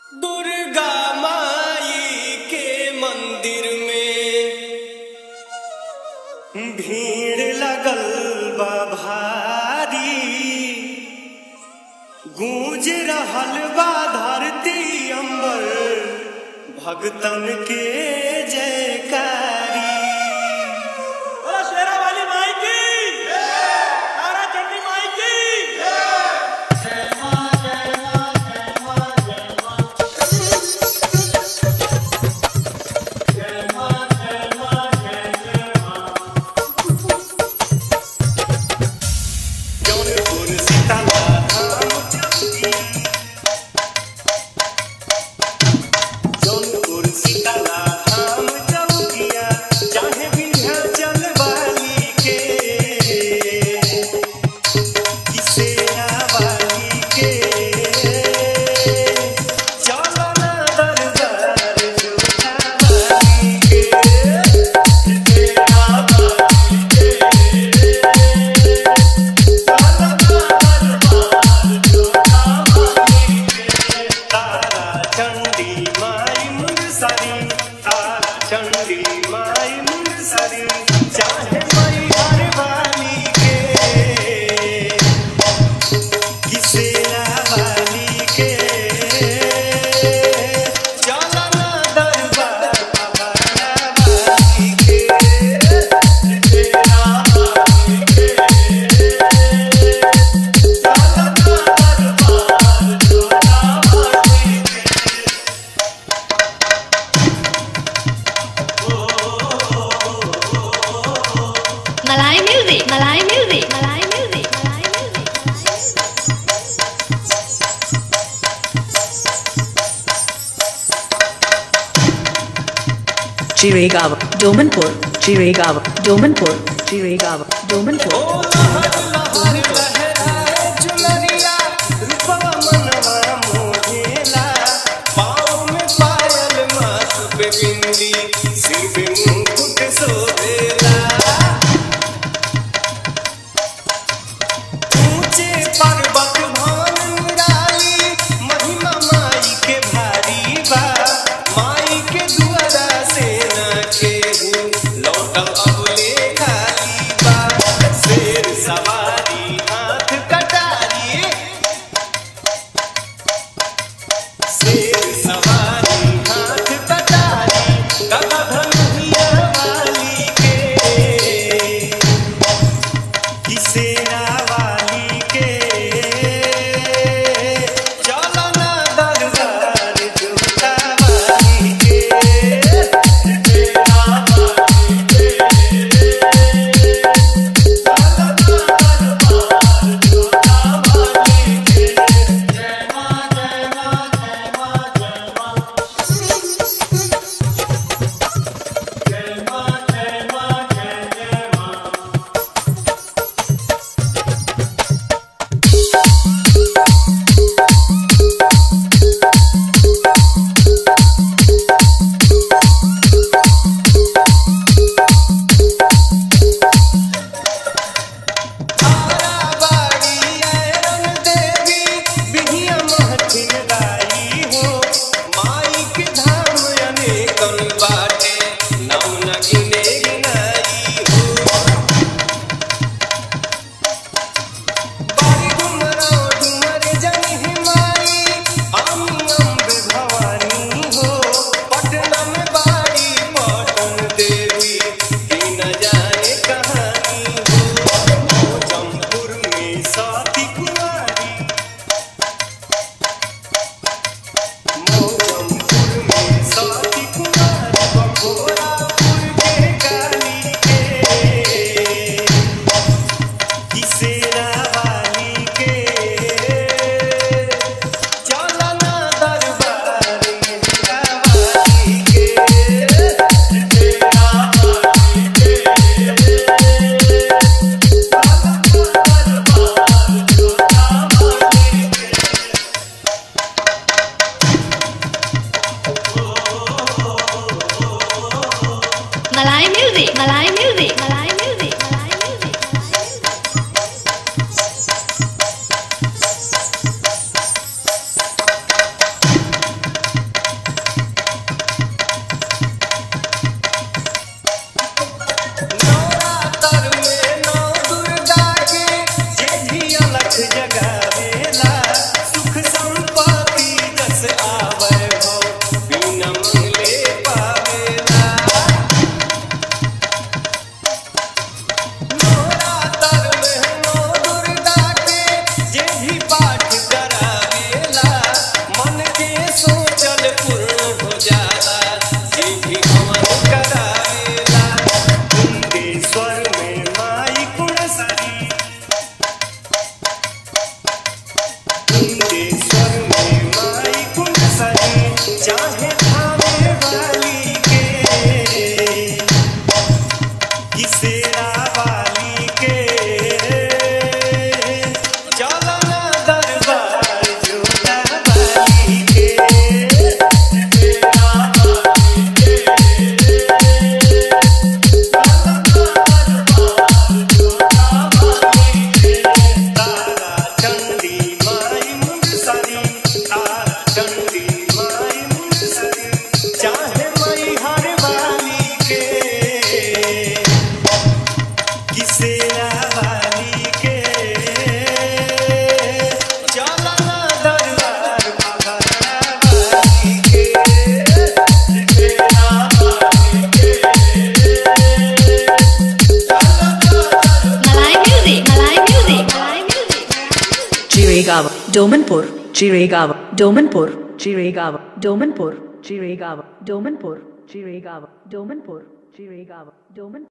दुर्गा माई के मंदिर में भीड़ लगल बा भारी गूंज रहल बा धरती अंबर भगतन के जयकारी बोला शेरा वाली माई की तारा चंडी माई की जौनपुर सीताला धाम चौकी जौनपुर सीताला धाम चौकिया चाहे विंध्याचल वाली के किसेना वाली के चलो ना दरबार जोधा वाली के किसेना वाली के तारा चंडी माई मुरसरी तारा चंडी माई मुरसरी चाहे माई अरवानी के किसेना वाली के चलो ना दरबार बाबा वाली के किसेना वाली के Malay music, Malay music, Malay music, Malay music. Chiragawa, Domanpur, Chiragawa, Domanpur, Chiragawa, Domanpur. सिर पे मुकुट सोहेला ऊंचे पर्वत भान निराली महिमा माई के भारी बा माई के दुआरा से न केहू लौटल अब ले खाली बा शेर सवारी हाथ Chiregaon, Domanpur, Chiregaon, Domanpur, Chiregaon, Domanpur, Chiregaon, Domanpur, Chiregaon, Domanpur, Chiregaon, Domanpur.